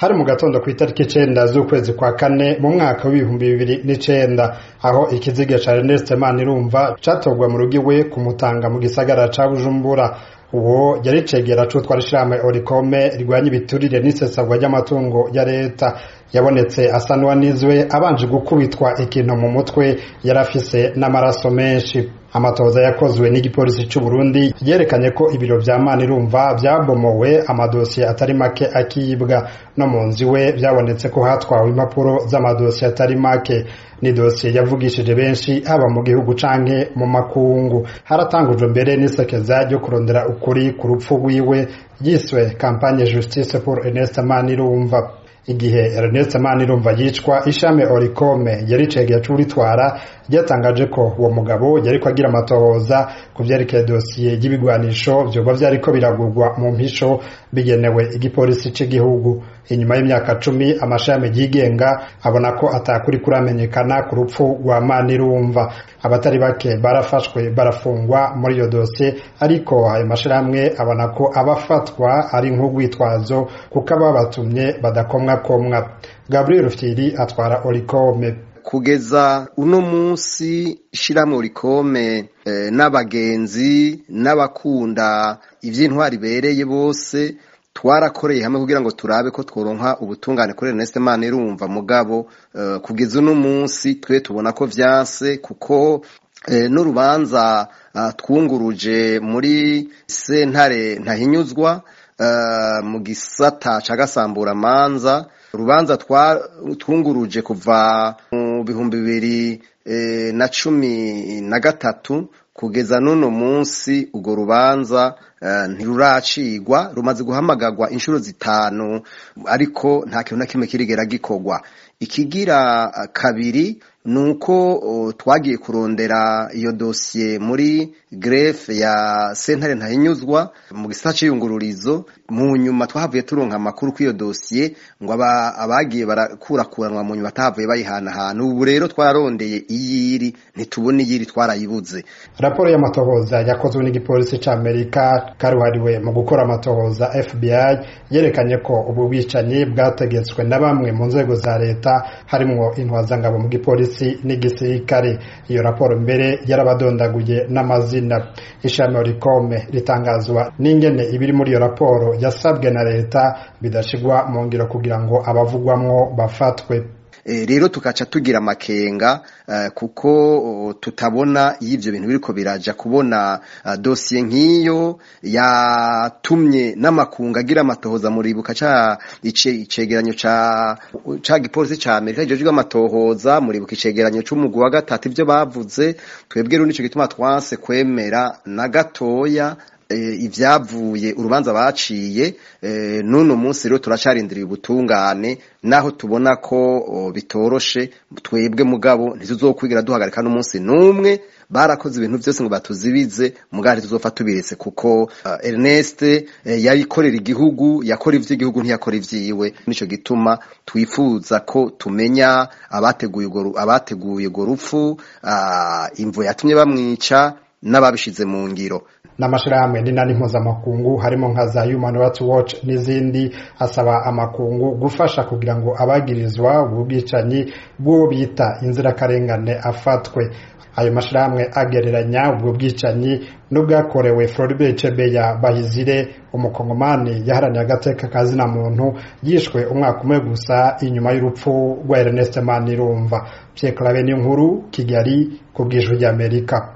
hari mu gatondo ku itariki icenda z'ukwezi kwa kane mu mwaka w'ibihumbi bibiri n'icenda aho ikiziga ca Ernest Manirumva catorwa mu rugo iwe kumutanga mu gisagara ca Bujumbura uwo yari cegera cutwara ishirahamwe Orikome rirwanya ibiturire n'isesagwa ry'amatungo ya leta yabonetse asa n'uwanizwe abanje gukubitwa ikintu mu mutwe yari afise n'amaraso menshi amatoza yakozwe n'igipolisi c'u Burundi yerekanye ko ibiro vya Manirumva vyabomowe amadosiye atari make akibwa no mu nzu iwe vyabonetse ko hatwawe impapuro z'amadosiye atari make ni dosiye yavugishije benshi haba mu gihugu canke mu makungu haratangujwe mbere n'isekeza ryo kurondera ukuri ku rupfu rwiwe yiswe campagne justice pour Ernest Manirumva igihe Ernest Manirumva yicwa ishame Orikome yari cegeye curitwara ryatangaje ko uwo mugabo yariko agira amatohoza ku vyerekeye dosiye y'ibigwanisho vyoba vyariko biragurwa mu mpisho bigenewe igipolisi c'igihugu inyuma y'imyaka cumi amashami yigenga abona ko atakuri kuramenyekana ku rupfu rwa Manirumva abatari bake barafashwe barafungwa muri iyo dosiye ariko ayo mashirahamwe abona ko abafatwa ari nk'urwitwazo kuko ababatumye badakomwa komwa Gabriel Rufyiri atwara Orikome kugeza uno munsi ishiramwe urikome eh, n'abagenzi n'abakunda ivy'intwari bereye bose twarakoreye hamwe kugira ngo turabe ko tworonka ubutungane kuri Ernest Manirumva mugabo uh, kugeza uno munsi twe tubona ko vyanse kuko eh, n'urubanza uh, twunguruje muri sentare ntahinyuzwa uh, mu gisata ca gasambura manza urubanza twunguruje kuva mu bihumbi bibiri e, na cumi na gatatu kugeza n'uno munsi urwo rubanza uh, ntiruracigwa rumaze guhamagarwa inshuro zitanu ariko nta kintu na kimwe kirigera gikorwa ikigira uh, kabiri nuko uh, twagiye kurondera iyo dosiye muri grefe ya sentare ntahinyuzwa mu gisata c'iyungururizo mu nyuma twahavuye turonka amakuru kw'iyo dosiye ngo abagiye barakurakuranwa mu nyuma batahavuye bayihanahana ubu rero twararondeye iyiri ntitubona iyiri twarayibuze raporo y'amatohoza yakozwe n'igipolisi c'amerika karuhariwe mu gukora amatohoza fbi yerekanye ko ubu bwicanyi bwategetswe na bamwe mu nzego za leta harimwo intwazangabo mu gipolisi n'igisirikare iyo raporo mbere yarabadondaguye n'amazina ishami orikome ritangazwa n'ingene ibiri muri iyo raporo yasabwe na leta bidashigwa mu ngiro kugira ngo abavugwamwo bafatwe rero tukaca tugira amakenga kuko tutabona iyo ibyo bintu biriko biraja kubona dosiye nk'iyo yatumye n'amakungu agira amatohoza muribuka ca icegeranyo ca gipolisi ca amerika kijejwe amatohoza muribuka icegeranyo c'umugwi wa gatatu ivyo bavuze twebwe rero nico gituma twanse kwemera na gatoya ibyavuye urubanza baciye n'uno munsi rero turacarindiriye ubutungane naho tubona ko bitoroshe twebwe mugabo ntituzokwigira duhagarika n'umunsi n'umwe barakoze ibintu byose ngo batuzibize mugabo ntituzofa tubiretse kuko Ernest yayikorera igihugu yakora ivy'igihugu ntiyakora ivyiwe nico gituma twifuza ko tumenya abateguye abateguye urwo rupfu imvo yatumye bamwica n'ababishize mu ngiro n'amashirahamwe n'inani mpuzamakungu harimo nka za Human Rights Watch n'izindi asaba amakungu gufasha kugira ngo abagirizwa ubu bwicanyi bw'uwo bita inzirakarengane afatwe ayo mashirahamwe agereranya ubwo bwicanyi n'ubwakorewe Floribert Chebeya Bahizire umukongomani yaharaniye agateka kazina muntu yishwe umwaka umwe gusa inyuma y'urupfu rwa Ernest Manirumva Pierre Claver nkuru Kigali ku bw'ijwi ry'Amerika